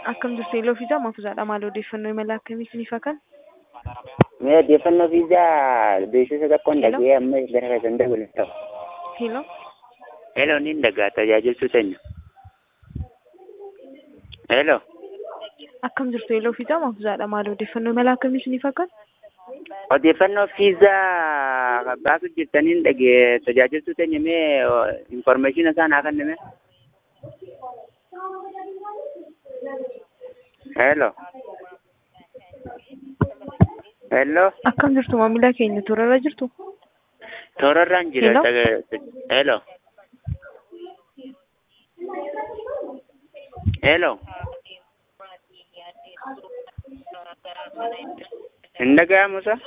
Akkam jirtu Eeloo fi Jaamaaf Uzaadha. Maal odeeffannoo imala akkamii isiniif haa kennu? Mee odeeffannoo fiizaa beeksisa tokkoon Hello? dhagee amma gara keessan dabalu ta'u. Hello. Hello niin dhagaa tajaajiltuu teenya. Hello. Akkam jirtu Eeloo fi Jaamaaf Uzaadha. Maal odeeffannoo imala akkamii isiniif haa kennu? Odeeffannoo fiizaa baasuu jirtaniin dhagee tajaajiltuu teenya mee informeeshina isaan haa kenname. Hello. Hello. Akkam jirtu maamila keenya toorarra jirtu? Toorarraan jira. Hello? taga- Hello. Hello. Hin dhaga'amu sa?